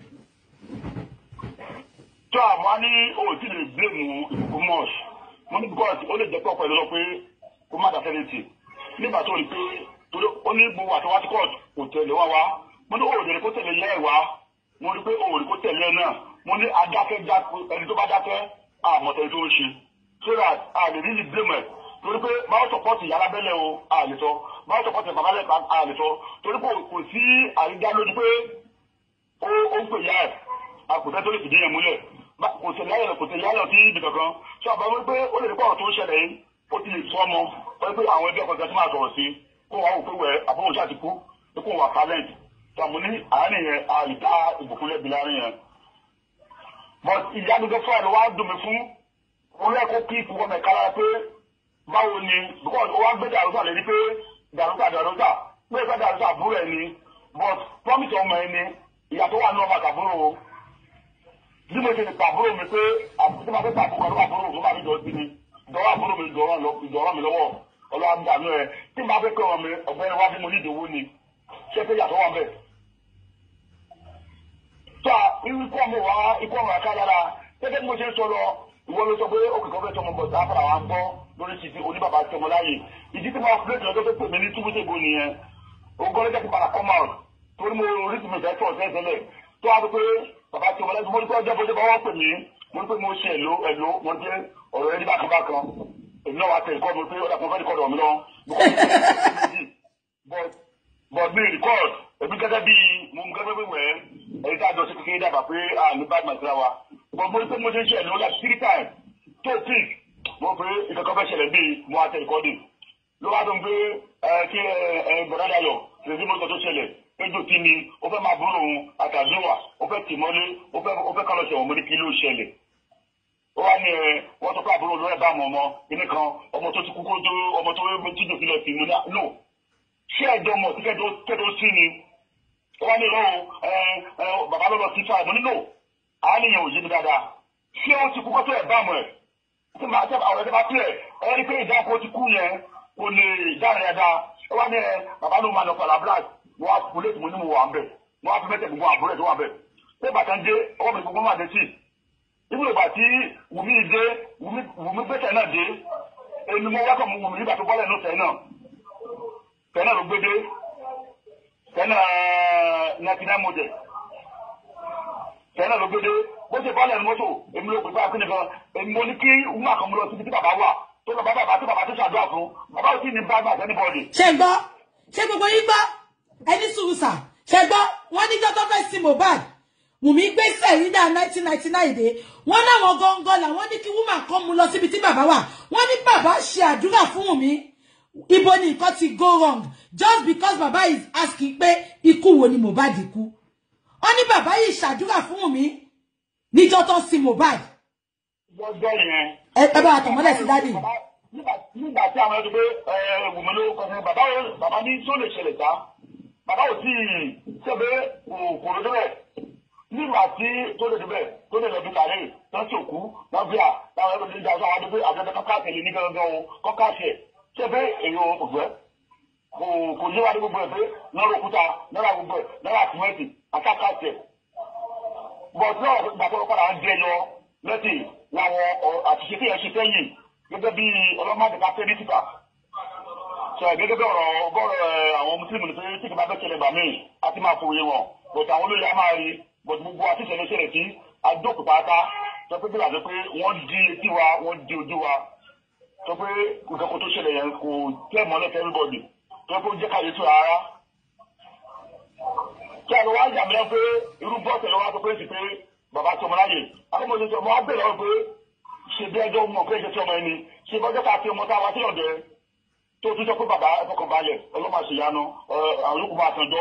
tó àmọ́ ní òòtí lè blame ìbùkún mọ́ọ̀sì mo ní because ó lè jẹ́ pọ̀ pẹ̀lú lọ pé kó má dàfẹ́ létí nígbà tó rí pé torí ó ní gbogbo àtọwá tí court kò tẹ̀lé wá wá mo ní òòrè rí kó tẹ̀lé yẹ́ ẹ̀ wá mo rí pé òòrè kó tẹ̀lé ẹ̀ náà mo ní adákẹ́ ẹni tó bá dákẹ́ àmọ̀tẹ́ tó ń ṣe so that a lè rí ní blame ẹ̀ torí pé báwo support ìyá alábẹ́lẹ̀ o a lè sọ báwo support bàbá lẹ́ka a lè sọ torí pé kò sí àrídá lójú pé ó ń pè yá ẹ̀ àkùtẹ́ tó lè fìdí yẹn múlẹ̀ kò tẹ̀lé ayọ̀ kò tẹ̀lé ayọ̀ sí ibì kankan so àbá wípé ó lè rí pọ̀ tó ń ṣẹlẹ̀ yìí ó ti lè sọ ọmọ wọ́n pé àwọn ẹgbẹ́ ọkọ̀ tó máa sọ̀rọ̀ sí kó wàá wò pé wẹ̀ àbúrò ṣáà ti kú pé kó wà talent tó àmú ní àárín yẹn àìdá ìbùkún lẹ́bi láàrin yẹn. but ìyá gbogbo fún àlọ́ wa dùn mí fún orí ẹ̀kọ́ kí ikú ọmọ ẹ̀ka lára pé báwo ni because ó wá gbé dàrúdà lé ní pé dàrúdà dàrúdà pé ìfẹ́ dàrúdà àbúrò ẹ̀ ni but promise ọmọ ẹ̀ ni ìyá tó wà ní ọmọ àtàbúrò o bí mo ṣe lè pàbúrò mi pé àbúrò máa fẹ́ pàbúrò kan ló àbúrò tó bá mi jọ sí mi ìdọ̀rọ̀ àbúrò mi ìdọ̀rọ̀ mi lọ́wọ́ ọlọ́wà ń dànù ẹ̀ tí màá fẹ́ pé ọmọ mi ọ̀gbẹ́ni wá bí mo ní ìdòwò ni ṣé pé yàtọ̀ wà bẹ́ẹ̀. tó a irú ikú ọmọ wa ikú ọmọ àká lára gẹ́gẹ́ bí mo ṣe ń sọ lọ ìwọ ló sọ pé òkè kan fẹ́ tọmọ bọ̀ tá a fara wa ń gbọ́ lórí títí oníbàbà tọmọ láàyè ìdí tí mo fi lẹ́tọ̀ọ́ tó pè mí ní túbútèbó nìyẹn ogọ́lẹ́jẹ́ ti padà come out torí mo rí ti mi fẹ́ tọ̀ tẹ́tẹ́lẹ̀ tó a tó pé bàbá tí mo lẹ́sìn mo ní pé ọjọ́ bó ṣe bá wọ́n pè mí mo ní pé mo ṣe èlò èlò mo ní pé ọ̀rọ̀ ẹni bákan bákan èmi náà wá tẹ ìkọ́ mi pé ọ̀dà kan fẹ́ rìkọ́dù ọ̀mí lọ. but mi record èmi gẹ́gẹ́ bí mo mú gẹ́gẹ́ bí wẹ̀ ẹ̀rí tá a jọ sí kékeré dàgbà pé a ní bad man síra wa but mo ní pé mo ṣe ń ṣe èlò like three times tó pick mo pé ìkẹ́kọ̀ọ́ fẹ́ ṣẹlẹ̀ bíi mo wá tẹ ìkọ́dù ló wá dùn pé kí bọ̀dá dayọ̀ lèzi mo sọ tó ṣẹlẹ̀ péjọ tí ni ó fẹ́ máa búrò òun àtàdéwà ó fẹ́ tì mọ́lé ó fẹ́ kọ́ lọ ṣẹ̀wọ̀n mo ní kí ló ṣẹlẹ̀ ó wá ní ẹ wọ́n tó kọ́ àbúrò lọ́rẹ́ bá àwọn ọmọ kíní kan ọmọ tó ti kú kó tó ọmọ tó jíjò fi lọ sí mu náà no ṣé ẹjọ́ mọ̀ sí kẹ́tọ́ sí ni ó wá ní ìlọ́wọ́ ẹ ẹ bàbá ló lọ sí fáì mo ní no àánìyàn ò yé mi dáadáa ṣé ó ti kú kó tó ẹ̀ bá àmọ́ ẹ̀ tí màá tẹ àwọn ẹ̀dẹ́ bá tilẹ̀ ẹ rí pé ìdáko ti kú yẹn kò lè dáhùn yẹn dáa ó wá ní ẹ bàbá ló máa lọ pàlà black mo wá kúlẹ̀ tí mo ní mo wà ń bẹ̀ mo wá fi mẹ́tẹ̀ gbogbo àbúrò ẹ̀ tó wà bẹ̀ pé bàtà ń dé ọwọ́ mi gbogbo máa dé sí ibùdó ìgbà tí wùmí dé wùmí gbẹ́sẹ̀ náà dé èmi mo wákọ̀ mu wùmí nígbà tó bọ́lẹ̀ ní ọ̀sẹ̀ náà tẹ̀ náà ló gbé dé tẹ̀ náà ninety nine model tẹ̀ náà ló gbé dé bó ṣe bọ́ọ̀lù ẹni mọ́tò èmi ló pè fún akínní kan èmi mo ní kí wúmà kan mú lọ síbi tí bàbá wà tó lọ bá bàbá tí bàbá tó ṣàdúrà fún bàbá ò tí ì ní bá bá àtẹnibọ́ọ̀lì. ṣe gbọ́ ṣe gbogbo yín gbọ́ ẹni sùúrù sà ṣe gbọ́ wọ́n ní jọ́tọ́ fẹ́ sí Mohbad Wùmí gbé sẹ̀yìndà 1999 dé wọ́n láwọn gangan làwọn ní kí woman kan mú lọ síbi tí bàbá wà wọ́n ní bàbá ṣe àdúrà fún Wùmí ibo ni nǹkan ti go wrong just because bàbá is asking pé ikú wo ni Mohbad kú wọ́n ní bàbá yìí ṣàdúrà fún Wùmí níjọ́ tó sí Mohbad lọ́jọ́ yẹn. ẹ ẹ bá wa tàn mọ́lẹ̀ sí dádì nígbà tí àwọn ẹni pé wùmí ló kọ fún bàbá yẹn bàbá ní tó lè ṣẹlẹ̀ sá bàbá ò tí ì ṣẹ́bẹ̀ kò lójú rẹ̀ nígbà tí tó lè débẹ̀ tó lè lọ bí kàrí tó sì òkú wọn bí à láwọn ẹgbẹ́ ìjà ọ̀sán àwọn adébẹ́ àjọyọ̀ kọ́kà tẹ̀lé ní gángan o kọ́kà ṣẹ̀ ṣẹ́bẹ̀ èèyàn òfẹ́ kò kò yé wa ní gbogbo ẹ̀ pé náírà òkúta náírà gbogbo ẹ̀ náírà tìmẹ́tì àkàkà ṣẹ̀ bọ̀dé ìgbàgbọ́ padà ń jẹyọ lẹ́tì làwọn àṣìṣe tí yẹn ṣe sẹ́yìn gẹ́gẹ́ bí ọlọ́mọdé ká pé ní tìpa sọ gẹ́gẹ́ bí ọ̀rọ̀ ọgọ́rọ̀ àwọn mùsùlùmí ní pé tí kì bá fẹ́ ṣẹlẹ̀ gbà míì á ti máa fòye wọn bọ̀dé àwọn olóyè á máa rí bọ̀dé gbogbo àti ìṣẹ̀lẹ̀ ṣẹlẹ̀ sí àdókù pátá sọ pé bí wàá pé wọ́n di etí wa wọ́n di ojú wa sọ pé nǹkan kó tó ṣẹlẹ̀ yẹn kò tẹ́ mọ́lẹ̀ fẹ́ everybody sọ pé ó jẹ́ káyé tó rárá kí a lọ wá yà mìíràn pé irú bọ́ọ̀sì lọ́wọ́ sọ pé sì pé bàbá tí ọmọ láyè akọ́mọdé tí ọmọ wa bẹ̀rẹ̀ wọn pé ṣe bí ẹjọ́ mọ̀ pé ṣe tí ọmọ ẹni ṣe bọ́jọ́ ká fi ọmọ tá a wá sí ọ̀dẹ tó tún sọ pé bàbá ẹ̀fọ́kàn balẹ̀ ọlọ́mà ṣe yanu àwọn olùkọ́ máa tànjọ́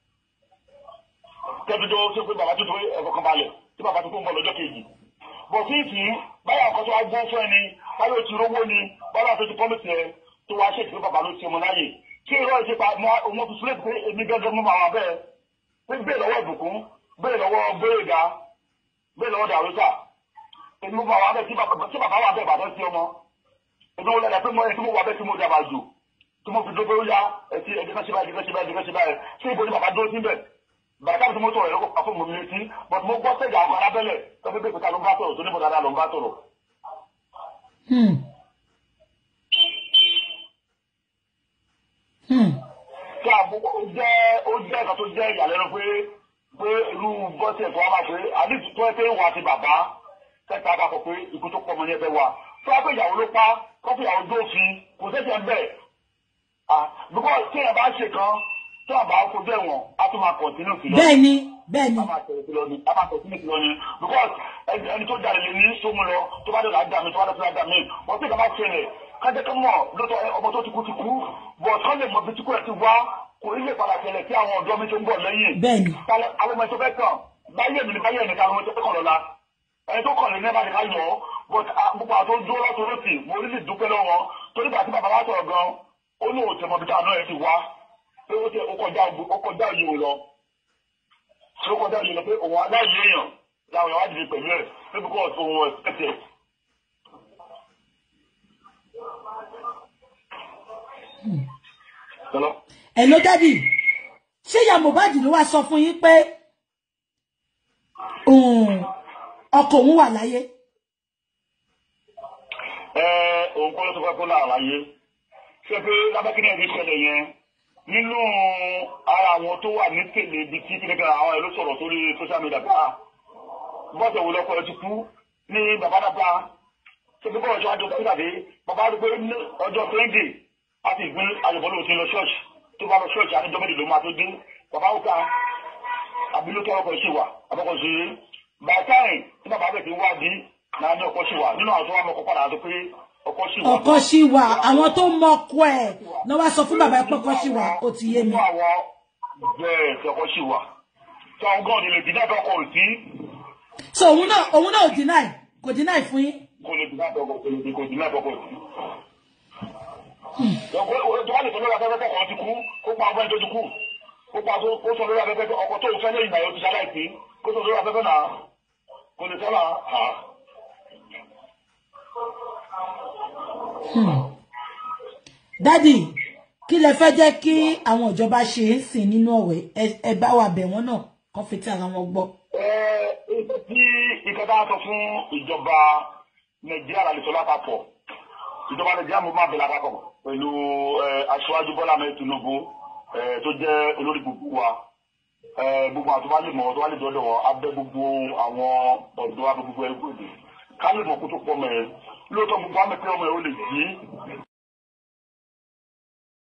kẹ́bíjọ́ ṣe pé bàbá tó tó ẹ̀fọ́kàn balẹ̀ tí bàbá tó tó ń bọ̀ lọ́jọ́ kejì bọ̀ sí ìtì báyà nǹkan tó wá gbọ́ fún ẹni báyà ti rówó ni báyà tó ti pọ́lìsì ẹ tó wá ṣètì pé bàbá ló ti ọmọ láyè kí irọ́ ìṣèpá ọmọ tó sílẹ̀ pé èmi gẹ́gẹ́ mú màmá bẹ́ẹ̀ pé bẹ́ẹ̀ lọ́wọ́ ìbùkún bẹ́ẹ̀ lọ́wọ́ gbéréga bẹ́ẹ̀ lọ́wọ́ dàrúsà èmi wà wà bẹ́ẹ̀ tí bàbá wà bẹ́ẹ̀ bàbá sí ọmọ èmi wọ́n lẹ́la pé mo ẹni tí mo wà bẹ́ẹ̀ tí mo dàbà jù tí mo fi dókè ó yá ẹtí ẹdí kan ṣe báyìí ẹdí kan ṣe báyìí ẹdí kan ṣe báyìí ṣé ibo ni bàbá dúró sí bẹ́ẹ̀ bàbá tí mo tọrọ ẹ̀rọ kó fún mi létí but mo gbọ́ sẹ́jà àwọn alábẹ́lẹ̀ tó fi bẹ́ẹ̀ ló ń bá sọ̀rọ̀ tó ní mo dáadáa ló ń bá sọ̀rọ̀. kí àbúkọ ó jẹ́ ó jẹ́ ẹ̀ka tó jẹ́ ìyàlẹ́nu pé pé irú bọ́sì ẹ̀fọ́ wa máa pé àdìsí tó ẹ pé wà ti bàbá kẹta àpapọ̀ pé ikú tó pọ̀ mọ́ ní ẹgbẹ́ wa tó wá pé ìyàwó ló pa kọ́fì ìyàwó dófin kò sẹ́sẹ̀ ń bẹ̀ bíkọ́ tí ẹ̀ bá ṣe kan tó àbá fojú ẹ̀wọ̀n á tún máa kọ̀tínú kìlọ́ bẹ́ẹ̀ ni bẹ́ẹ̀ ni a máa tẹ̀lé kìlọ́ ni a máa kọ̀tínú kìlọ́ ni because ẹni tó jalè lè ní sómu lọ tó bá dọ̀là dà mí tó bá dọ̀là dà mí wọ́n tí ìjọba ṣẹlẹ̀ kájẹ́ kí mọ̀ lọ́tọ̀ ọmọ tó ti kú ti kú but kán lè mọ bí tí kò ẹ̀ ti wá kò ní lè padà ṣẹlẹ̀ sí àwọn ọ̀dọ́ mi tó ń bọ̀ lẹ́yìn bẹ́ẹ̀ ni àwọn ọmọ ẹ̀tọ́ fẹ́ kàn báyé mi ni báyé mi kan àwọn ẹ̀tọ́ fẹ́ kàn lọ́la ẹni tó kàn lè ní ẹ̀bá nìkan yọ but gbogbo àti ojú ọlọ́tọ̀ lọ́sì mo rí lè dúpẹ́ lọ́wọ́ torí bàtí bàbá wa sọ̀rọ̀ gan ó ní òtẹ̀ mọ̀ bí táwọn náà ẹ̀ ti wá pé ó tẹ ó kọjá ó kọjá òye òun lọ ṣé ó kọjá òye lọ pé òun aláìyé èèyàn làwọn èèyàn wá dìde pẹ̀lú ẹ̀ pé bí kò òun ẹ̀sẹ̀ ẹ ló dádì ṣé ìyá Mohbad ló wá sọ fún yín pé ọkọ òun wà láyé. ẹ òun kọ́ ló tó fẹ́ kó láàrin láyé ṣé pé lábẹ́kínní ẹ̀mí ṣẹlẹ̀ yẹn nínú ara àwọn tó wà ní tèlé ibi tí kí nìkan àwọn ẹ̀rọ sọ̀rọ̀ sórí social media bá bọ́sẹ̀ wo lọ́kọ̀ ẹ ti kú ní bàbá dàgbà ṣé pé bọ́ọ̀ṣọ́ àjọ tó dàbí bàbá àdúgbò ọjọ́ sunday àti ìgbín ayọ̀bọ̀lù ti lọ ṣọ́ọ̀ṣì tó bá lọ ṣọ́ọ̀ṣì àti ìjọba ìlú máa tó dé bàbá òkà àbílókè ọkọ̀ ṣì wà àbọ̀kọ̀ sí bàtáì tí bàbá bẹ̀ ti wá di náà ní ọkọ̀ ṣì wà nínú àwọn tó wà mọ́ ọkọ̀ padà tó pé ọkọ̀ ṣì wà. ọkọ ṣì wà àwọn tó mọ ọkọ ẹ náà wá sọ fún bàbá pé ọkọ ṣì wà ó ti yé mi. nínú àwọn bẹ́ẹ̀ tí ọkọ̀ ṣì wà tí àwọn gan ni lè dín náà ọkọ̀ ò sí so òun náà òun náà ò deny kò deny fún yín. kò lè dín náà ọkọ̀ kò lè kò dín náà ọkọ̀ ò sí. ọkọ̀ tó wà lè sọ lórí afẹ́fẹ́ kọ̀ọ̀kan ti kú kó pa ọgbẹ́ tó ti kú kó pa tó kó sọ lórí afẹ́fẹ́ ọkọ̀ tó fẹ́ lẹ́yìn náà yóò ti ṣaláìsí kó sọ lórí afẹ́fẹ́ náà kò lè sọ́nà à. dádì kí lẹ fẹ́ jẹ́ kí àwọn ìjọba ṣe é sìn nínú ọ̀wẹ́ ẹ bá wa bẹ̀ wọ́n náà kọ́ fi tí ara wọn gbọ́. ẹ ẹ tí ìkẹta sọ fún ìjọba nàìjíríà lálẹ́ sọ lápapọ̀ ìjọba nàìjíríà mo máa bẹ̀rẹ̀ àpapọ̀ pẹ̀lú aṣáájú bọ́lá mẹ́rin tinubu tó jẹ́ olórí gbogbo wa ẹ gbogbo àwọn tó bá lè mọ̀ tó bá lè dọ́dọ̀ wọn abẹ́ gbogbo àwọn ọ̀dọ́ abẹ́ gbogbo ẹgbẹ́ òde ká lè mọ̀ kó tó pọ̀ mọ́ ẹ lóòótọ́ gbogbo àmì pé ọmọ ẹ ó lè jí